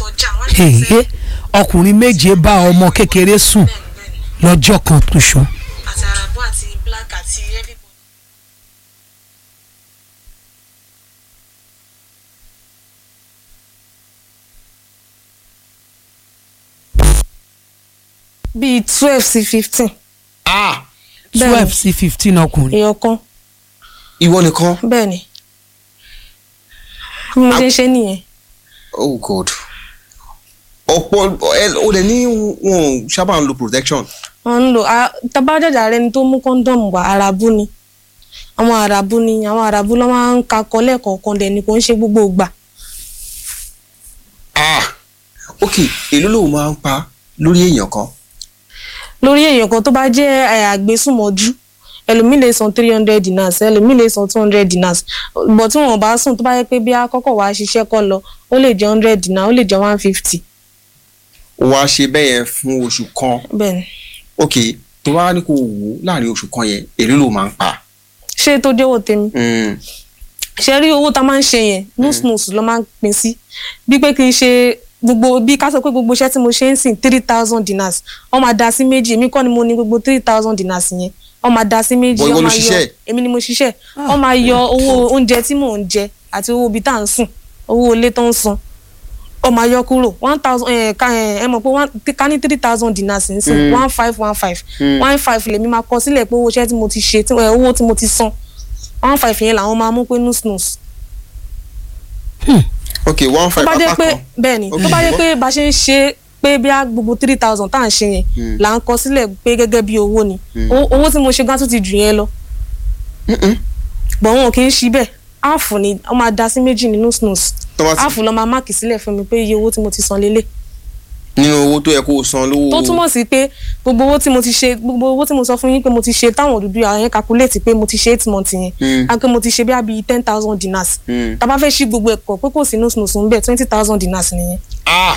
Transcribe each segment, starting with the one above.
sọjà wọ́n lè Èhé, fẹ́ ọkùnrin méje bá ọmọ kékeré sùn bẹ́ẹ̀ bẹ́ẹ̀ ni lọ́jọ́ kan ṣoṣo. àti arabo àti black àti everybody. bíi twelve sí fifteen ah Bẹ́ẹ̀ni. twelve sí fifteen ọkùnrin. èèyàn kan ìwọ nìkan bẹ́ẹ̀ ni bí mo ṣe ń ṣe nìyẹn oh god ọ̀pọ̀ ẹ ó lè ní wọn ò sábà ń lo protection wọ́n ń lò á- tabájájà rẹ ni tó mú kọ́ńdọ̀mù wá arabu ni àwọn arabu ni àwọn arabu ló máa ń kakọ lẹ́ẹ̀kọ̀ọ̀kan dẹ̀ ni kò ń ṣe gbogbo ìgbà ah ok èló lòun máa ń pa lórí èèyàn kan lórí èèyàn kan tó bá jẹ́ ẹ̀, àgbésùnmọ̀jú ẹlòmíì lè san three hundred dinars ẹlòmíì lè san two hundred dinars bọ̀ tí wọn bá sùn tó bá yẹ pé bí akọ́kọ̀ wá ṣiṣẹ́ kọ́ lọ ó lè jẹ́ hundred dinar ó lè jẹ́ one fifty ó wá ṣe bẹ́ẹ̀ yẹn fún oṣù kan bẹ́ẹ̀ ni ok tó wá ní kó wò ó láàrin oṣù kan yẹn èló ló máa ń pa ṣé tó jẹ́wọ́ tèmi Mm, ṣe rí owó tá a máa ń ṣe yẹn nùsùnùsù ló máa ń pín sí bí pé kí n ṣe gbogbo bí ká sọ pé gbogbo iṣẹ́ tí mo ṣe ń sìn three thousand dinars wọ́n máa da sí méjì èmi kọ́ ni mo ní gbogbo three thousand dinars yẹn wọ́n máa da sí méjì Bọ̀ ìwọ wọ́n ló máa yọ ṣiṣẹ́? èmi ni mo ṣiṣẹ́ wọ́n máa yọ owó oúnjẹ tí mò ń jẹ àti owó ibi tá à ń sùn owó ilé tó ń san wọ́n máa yọ kúrò one thousand ẹ ká ẹ ẹ mọ̀ pé one ká ní three thousand dinars ń sìn one five one five one five lèmi máa kọ sílẹ̀ pé owó iṣẹ́ tí mo ti ṣe tí- ẹ, owó tí mo ti san one five yẹn làwọn máa mú pé nùsùnùsù ok one tó five bá jẹ́ apá pé kan bẹ́ẹ̀ ni Ok. tó bá jẹ́ pé bá ṣe ń ṣe pé bí a gbogbo three thousand tá à ń ṣe yẹn là ń kọ sílẹ̀ pé gẹ́gẹ́ bí owó ni Owó- owó tí mo ṣe gan tún ti jù yẹn lọ Mm-mm. bọ̀ wọn kì í ṣí bẹ́ẹ̀ áàfù ni wọ́n máa da sí méjì nínú snus tó bá ti áàfù lọ́ máa máàkì sílẹ̀ fún mi pé iye owó tí mo ti san lélẹ̀ nínú owó tó yẹ kó o san lówó tó túmọ̀ sí pé gbogbo owó tí mo ti ṣe gbogbo owó tí mo sọ fún yín pé mo ti ṣe táwọn òdúdú àwọn yẹn calculate pé mo ti ṣe eight months yẹn Mm. a pé mo ti ṣe bí a bí ten thousand dinars Mm. tá a bá fẹ́ ṣí gbogbo ẹ̀kọ́ pé kò sí snus ń bẹ̀ twenty thousand dinars nìyẹn ah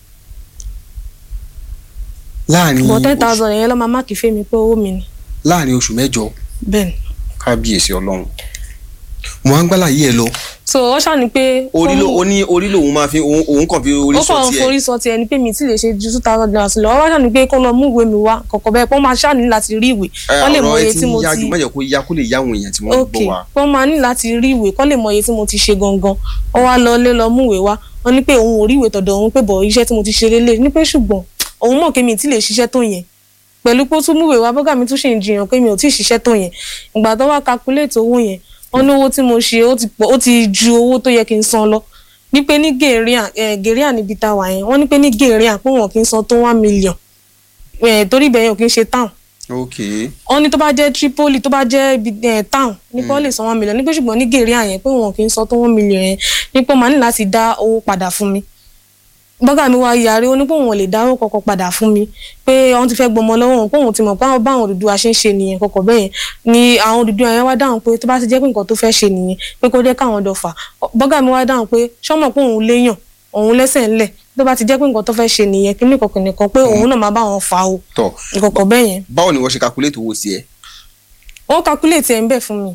láàrin bọ̀ ten oṣù- thousand yẹn lọ́ máa máàkì fẹ́mi pé owó mi ni láàrin oṣù mẹ́jọ bẹ́ẹ̀ ni. kábíyèsí ọlọ́run mo á ń gbálà yí ẹ lọ so ó ṣàní pé orí ló ó ní orí lòun máa fi òun òun kàn fi orí ó sọ kàn tiẹ̀ forí sọ tiẹ̀ ni pé mi ti lè ṣe ju two thousand dollars lọ ó wá ṣàní pé kó lọ mú ìwé mi wá kọ̀kọ̀ bẹ́ẹ̀ pé ó máa ṣàní láti rí ìwé Ẹ, kó lè mọ ọ̀rọ̀ iye ẹ tí ti mo ń yá ti ju mẹ́jọ kó yá kó lè yá àwọn èèyàn tí wọ́n ń ok gbọ́ wa pé ó máa ní láti rí ìwé kó lè mọ iye tí mo ti ṣe gangan ó wá lọ lé lọ mú ìwé wá wọ́n ní pé òun ò rí ìwé tọ̀dọ̀ òun pé bọ̀ iṣẹ́ tí mo ti ṣe lélẹ̀ ní pé ṣùgbọ́n òun mọ̀ pé mi ti lè ṣiṣẹ́ tó yẹn pẹ̀lú pé ó tún mú ìwé wá bọ́gà mi tún ṣe ń jiyàn pé mi ò tí ì ṣiṣẹ́ tó yẹn ìgbà tó wá calculate owó yẹn wọ́n ní owó tí mo ṣe ó ti pọ̀ ó ti ju owó tó yẹ kí n san lọ ní pé ní gèrèà gèrèà níbi tá a wà yẹn wọ́n ní pé ní gèrèà pé wọn kì í san tó one million Eh, torí ibẹ̀ yẹn ò kì í ṣe town ok wọ́n ní tó bá jẹ́ Tripoli tó bá jẹ́ ibi eh, town ní pé wọ́n lè san one million ní pé ṣùgbọ́n ní gèrèà yẹn pé wọn kì í san tó one million yẹn ní pé màá ní láti dá owó padà fún mi bọ́gà mi wá yarí ó ní pé òun ò lè dá owó kọ̀ọ̀kan padà fún mi pé àwọn ti fẹ́ gbọmọ lọ́wọ́ òun pé òun ti mọ̀ pé àwọn báwọn Odùduwà ṣe ń ṣe nìyẹn kọ̀ọ̀kan bẹ́ẹ̀ yẹn ni àwọn Odùduwà yẹn wá dáhùn pé tó bá ti jẹ́ pé nǹkan tó fẹ́ ṣe nìyẹn pé kó jẹ́ káwọn dọ̀fà bọ́gà mi wá dáhùn pé ṣọ́mọ̀ pé òun léyàn òun lẹ́sẹ̀ ńlẹ̀ tó bá ti jẹ́ pé nǹkan tó fẹ́ ṣe nìyẹn kí ní kọ̀ọ̀kan nìkan pé òun náà máa bá wọn fà o tọ nǹkan bẹ́ẹ̀ yẹn báwo ni wọ́n ṣe calculate owó tiẹ̀ wọ́n calculate ẹ̀ ń bẹ̀ fún mi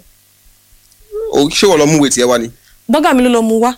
O- ṣé wọ́n lọ mú ìwé tiẹ̀ wá ni bọ́gà mi ló lọ mú wá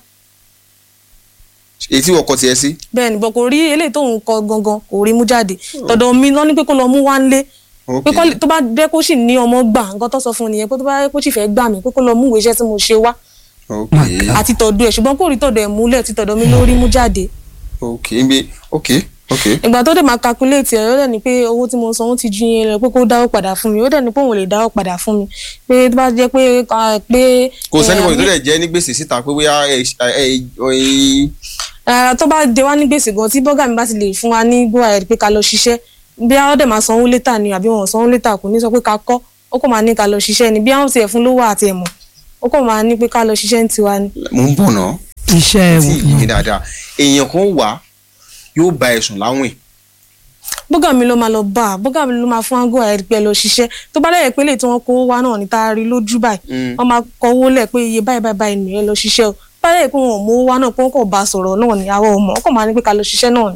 èyí tí wọ́n kọ tiẹ̀ sí bẹ́ẹ̀ ni bọ́ kò rí eléyìí tóun kọ gangan kò rí mú jáde tọ̀dọ̀ mi lọ ní pé kó lọ mú wá ńlé ok pé kó lè- tó bá dẹ́ kó sì ní ọmọ gbà nǹkan tó sọ fún un nìyẹn pé tó bá dẹ́ kó sì fẹ́ gbà mí pé kó lọ mú ìwé iṣẹ́ tí mo ṣe wá ok àti tọ̀dọ̀ ẹ̀ ṣùgbọ́n kò rí tọ̀dọ̀ ẹ̀ múlẹ̀ ti tọ̀dọ̀ mi lórí mú jáde ok nbẹ ok ok ìgbà tó dẹ̀ máa calculate ẹ̀ ó dẹ̀ ní pé owó tí mo san ó ti ju yẹn lọ pé kó dáwó padà fún mi ó dẹ̀ ní pé òun ò lè dáwó padà fún mi pé tó bá jẹ́ pé ah, pé kò eh, sẹ́ni bọ̀dọ̀ tó dẹ̀ jẹ́ ní gbèsè síta pé bóyá ẹ ẹ ẹ Eh, tó bá jẹ wá ní gbèsè gan tí bọ́gà mi bá ti lè fún wa ní go ahead pé ká lọ ṣiṣẹ́ bí àwọn dẹ̀ máa sanwó létà ni àbí wọn ò sanwó létà kò ní sọ pé ká kọ́ ó kò máa ní ká lọ ṣiṣẹ́ ni bí àwọn tiẹ̀ fún lówó àti ẹ̀mọ́ ó kò máa ní pé ká lọ ṣiṣẹ́ ní tiwa ni. mò ń bọ̀ náà iṣẹ́ tí yìí mi dáadáa èèyàn kan wà yóò bá ẹ̀sùn láwìn bọ́gà mi ló máa lọ bá a bọ́gà mi ló máa fún wa go ahead pé ẹ lọ ṣiṣẹ́ tó bá dẹ̀ pé lè tí wọ́n kó wá náà ní tá a rí lójú báyìí Mm. wọ́n máa kọ owó lẹ̀ pé iye báyìí báyìí báyìí nìyẹn lọ ṣiṣẹ́ o bá dẹ̀ pé wọn ò mú wá náà pé wọ́n kò bá a sọ̀rọ̀ náà ni àwọn ò mọ̀ wọ́n kò máa ní pé ká lọ ṣiṣẹ́ náà ni.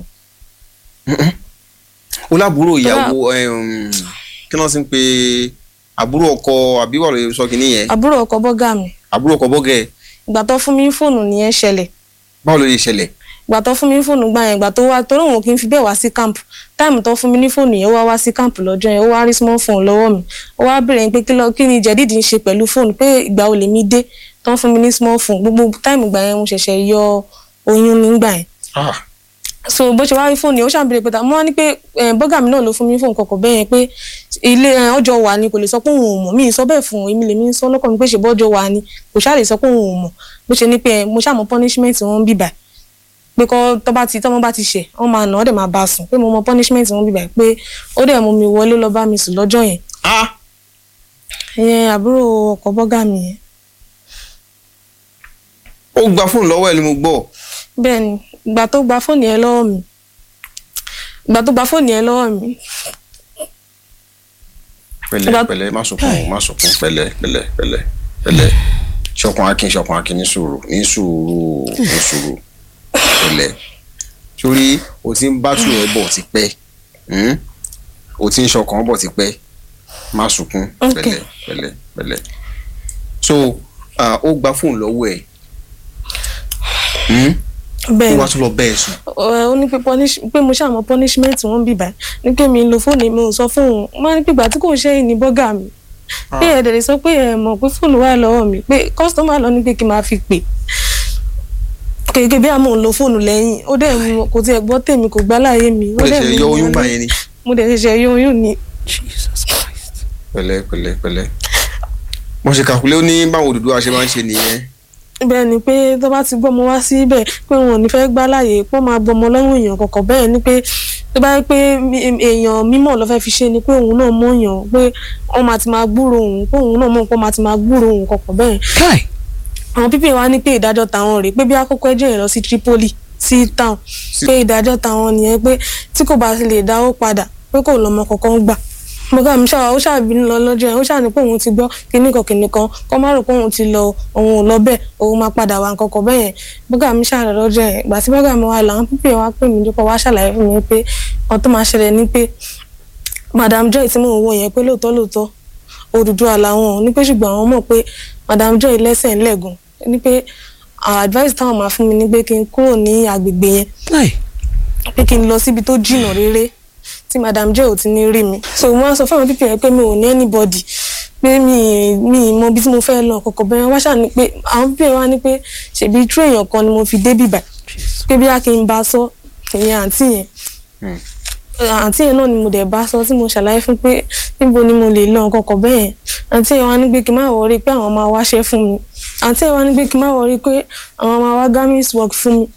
ó lábúrò ìyàwó ẹm, kí wọ́n sì ń pe àbúrò ọkọ àbí wà lóye sọ kìíní yẹn àbúrò ọkọ bọ́gà mi àbúrò ọkọ bọ́gẹ̀ ìgbà tó fún mi ní fóònù nìyẹn ṣẹlẹ̀ báwo ló lè ṣẹlẹ̀ ìgbà tó fún mi ní fóònù gbà yẹn ìgbà tó wá torí òun kì í fi bẹ́ẹ̀ wá sí camp táìmù tó fún mi ní fóònù yẹn ó wá wá sí camp lọ́jọ́ yẹn ó wá rí small phone lọ́wọ́ mi ó wá béèrè pé kí ló- kí ni jẹ̀dídì ń ṣe pẹ̀lú fóònù pé ìgbà wo lèmi dé tó ń fún mi ní small phone gbogbo táìmù gbà yẹn mo ṣẹ̀ṣẹ̀ yọ oyún nígbà yẹn Ah, so bó ṣe wá rí fóònù yẹn ó ṣàbẹ̀rẹ̀ pé ta mo wá ní pé eh, bọ́gà mi náà ló fún mi fóònù kọ̀ọ̀kan bẹ́ẹ̀ yẹn pé ilé eh, ọjọ́ wà ni kò lè sọ pé òun ò mọ̀ mí ì sọ bẹ́ẹ̀ fún un èmi lèmi ń sọ lọ́kàn mi pé ṣe bọ́jọ́ wà ni kò ṣáà lè sọ pé òun ò mọ̀ bó ṣe ní pé eh, mo ṣàmọ̀ punishment wọn bíbà pé kọ́ tó bá ti tọ́mọ bá ti ṣẹ̀ wọ́n máa nà ọ́ dẹ̀ máa bá a sùn pé mo mọ punishment wọn bíbà pé ó dẹ̀ mú mi wọlé lọ bá mi sùn lọ́jọ́ yẹn ah, ìyẹn àbúrò ọkọ bọ́gà mi yẹn ó gba fóònù lọ́wọ́ ẹ̀ ni mo gbọ́ bẹ́ẹ̀ ni ìgbà tó gba fóònù yẹn lọ́wọ́ mi ìgbà tó gba fóònù yẹn lọ́wọ́ mi pẹ̀lẹ́ Ìgbà- pẹ̀lẹ́ má sunkún má sunkún pẹ̀lẹ́ pẹ̀lẹ́ pẹ̀lẹ́ pẹ̀lẹ́ ṣọkan akin ṣọkan akin ní sùúrù ní sùúrù ní sùúrù pẹ̀lẹ́ sórí o ti ń bátù ẹ bọ̀ ti pẹ́ hmm? o ti ń ṣọkan bọ̀ ti pẹ́ má sunkún Ok. pẹ̀lẹ́ pẹ̀lẹ́ pẹ̀lẹ́ so ah, ó gba fóònù lọ́wọ́ ẹ̀ hmm? bẹ́ẹ̀ ó ni wá tún lọ bẹ́ẹ̀ sùn Ẹ, ó ní pé punish- pé mo ṣàmọ punishment wọn bì bá ní pé mi ń lo fóònù mi ò sọ fóònù wọn ní pé ìgbà tí kò ṣe é ní bọ́gà mi pé ẹ̀dẹ̀ lè sọ pé ẹ mọ̀ pé fóònù wà lọ́wọ́ mi pé kọ́sítọ́mà lọ ní pé kí n máa fi pè kéèké bí àmọ́ ń lo fóònù lẹ́yìn ó dẹ̀ mú kò tiẹ̀ gbọ́ tèmi kò gbá láàyè mi ó lè dẹ̀ ṣe mú yọ mi oyún gbà wọlé. yẹn ni mo dẹ̀ ṣẹ̀ṣẹ̀ yọ oyún ni Jesus Christ. pẹ̀lẹ́ pẹ̀lẹ́ pẹ̀lẹ́ mo ṣe kàkúlé ó ní báwọn Odùduwà ṣe máa ń ṣe nìyẹn bẹ́ẹ̀ ni pé tó bá ti gbọ́mọ wá síbẹ̀ pé wọn ò ní fẹ́ gbá láàyè pé wọ́n máa gbọ́mọ lọ́rùn èèyàn kọ̀ọ̀kan bẹ́ẹ̀ ni pé tó bá yẹ pé mi- èèyàn mímọ̀ ló fẹ́ fi ṣe ni pé òun náà mọ̀ èèyàn pé wọ́n máa ti máa gbúrò òun pé òun náà mọ̀ pé wọ́n máa ti máa gbúrò òun kọ̀ọ̀kan bẹ́ẹ̀ Kai. àwọn pípé wa ní pé ìdájọ́ tàwọn rèé pé bí àkókò ẹjọ́ yẹn lọ sí Tripoli sí town Sí- pé ìdájọ́ tàwọn nìyẹn pé tí kò bá lè dáwó padà pé kò lọ́mọ kankan gbà bọ́gà mi ṣáà ó ṣàbínú lọ lọ́jọ́ yẹn ó ṣáà ní pé òun ti gbọ́ kinní kan kinní kan kọ́ má rò pé òun ti lọ òun ò lọ bẹ́ẹ̀ òun máa padà wá nǹkan kan bẹ́ẹ̀ yẹn bọ́gà mi ṣáà lọ lọ́jọ́ yẹn ìgbà tí bọ́gà mi wà lọ àwọn pípé wa pè mí dípò wá ṣàlàyé fún mi pé ohun tó máa ṣẹlẹ̀ ni pé madam joy tí mò ń wò yẹn pé lóòótọ́ lóòótọ́ Odùduwà làwọn ò ní pé ṣùgbọ́n àwọn mọ̀ pé madam joy lẹ́sẹ̀ ńlẹ̀gùn ní pé ah, advice táwọn máa fún mi ni pé kí n kúrò ní agbègbè yẹn Kai. pé kí n lọ síbi tó jìnnà réré tí madam joy ò ti ní rí mi so wọ́n á sọ fún àwọn pípẹ́ yẹn pé mi ò ní anybody pé mi mi mọ ibi tí mo fẹ́ lọ kọ̀kọ̀ bẹ́ẹ̀ wá ṣáà ní pé àwọn pípẹ́ wa ní pé ṣèbí true èèyàn kan ni mo fi dé bìbà pé bí a kì í bá sọ ìyẹn àǹtí yẹn Hmm. àǹtí yẹn náà ni mo dẹ̀ bá sọ tí mo ṣàlàyé fún pé níbo ni mo lè lọ kọ̀kọ̀ bẹ́ẹ̀ yẹn àǹtí yẹn wá ní pé kí n má wọrí pé àwọn máa wáṣẹ́ fún mi àǹtí yẹn wá ní pé kí n má wọrí pé àwọn máa wá gamis work fún mi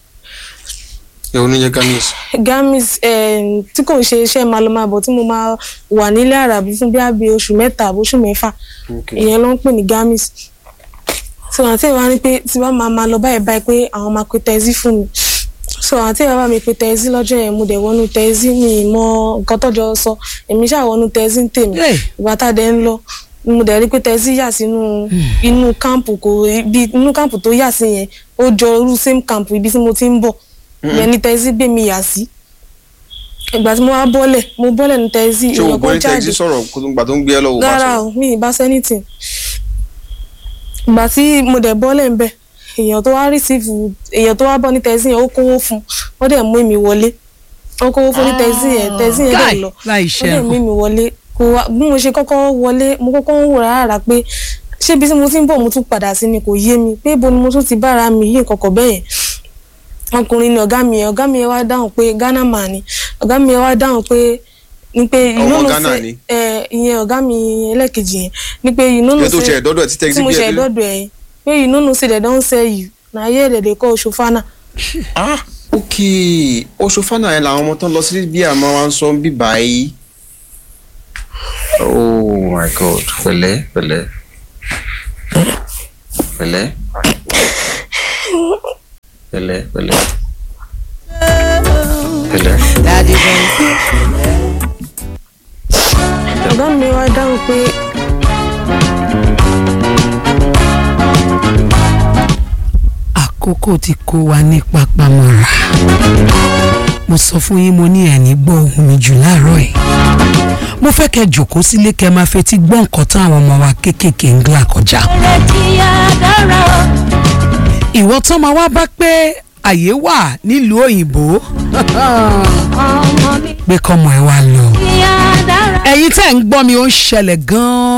ẹ oníyẹ gamis gamis eh, tí kò ń ṣe iṣẹ́ máa lọ máa bọ̀ tí mo máa wà nílé àràbí fún bí àbí oṣù mẹ́ta àbí oṣù mẹ́fà ìyẹn ló ń pè ní gamis so àǹtí yẹn wá ní pé tí wọ́n máa máa lọ báyìí báyìí pé àwọn máa pe tẹ́sí fún mi so àǹtí yẹn bá mi pe tẹ́sí lọ́jọ́ yẹn mo dẹ̀ wọnú tẹ́sí mi ì mọ nǹkan tọ́jọ́ sọ èmi ṣáà wọnú tẹ́sí ń tèmi Hey. ìgbà tá a dẹ̀ ń lọ mo dẹ̀ rí pé tẹ́sí yà sínú inú kámpù kò ibi inú kámpù tó yà sí yẹn ó jọ irú same kámpù ibi tí mo ti ń bọ̀ ìyẹn ní tẹ́sí gbé mi yà sí ìgbà tí mo wá bọ́lẹ̀ mo bọ́lẹ̀ ní tẹ́sí ṣé o èèyàn gbọ́ kan ní jáde tẹ́tí sọ̀rọ̀ kó tó ń gbà tó ń gbé ẹ lọ́wọ́ bá rárá sọ̀rọ̀ o mi ì bá sẹ́nìtì ìgbà tí mo dẹ̀ bọ́lẹ̀ ń bẹ̀ èèyàn tó wá rìsíìfù èèyàn tó wá bọ́ ní tẹ́sí yẹn ó kówó fún wọ́n dẹ̀ mú èmi wọlé ó kówó fún ní tẹ́sí yẹn tẹ́sí yẹn dẹ̀ Kai. lọ Láì wọ́n dẹ̀ ṣe mú èmi wọlé kò wá bí mo ṣe kọ́kọ́ wọlé mo kọ́kọ́ ń wò rárá pé ṣé ibi tí mo ti ń bọ̀ mo tún padà sí ni kò yé mi pé ibo ni mo tún ti bára mi yí kọ̀kọ̀ bẹ́ẹ̀ yẹn ọkùnrin ni ọ̀gá mi yẹn ọ̀gá mi yẹn wá dáhùn pé Ghana man ni ọ̀gá mi yẹn wá dáhùn pé ni pé you Ọmọ know no Ghana say ni? ẹ ìyẹn ọ̀gá mi ẹlẹ́kejì yẹn ni pé you know no ẹ tó ṣe say ẹ̀dọ́dọ̀ tí tẹ́tí tí mo gbé ṣe ẹ lé ẹ̀dọ́dọ̀ ẹ̀ yẹn pé you know no say they don sell you na here they dey call Shofana ah ok oṣù fana yẹn làwọn ọmọ tó ń lọ sí bí àmọ́ wa ń sọ bí báyìí oh my god pẹ̀lẹ́ pẹ̀lẹ́ pẹ̀lẹ́ pẹ̀lẹ́ pẹ̀lẹ́ pẹ̀lẹ́ ọ̀gá mi wá dáhùn pé àkókò tí kó wa ní papamọ́ra mo sọ fún yín mo ní ẹ̀ní gbọ́ ohùn mi jù láàárọ̀ yìí mo fẹ́ kẹ́ jòkó sílé kẹ́ máa fetí gbọ́ nǹkan tán àwọn ọmọ wa kéékèèké ń gbà kọjá ìwọ tán máa wá bá pé àyè wà nílùú òyìnbó ọmọ mi pé kọ́mọ ẹ wá lọ. ìyá dára. ẹ̀yin tẹ́ ń gbọ́ mi ó ń ṣẹlẹ̀ gan-an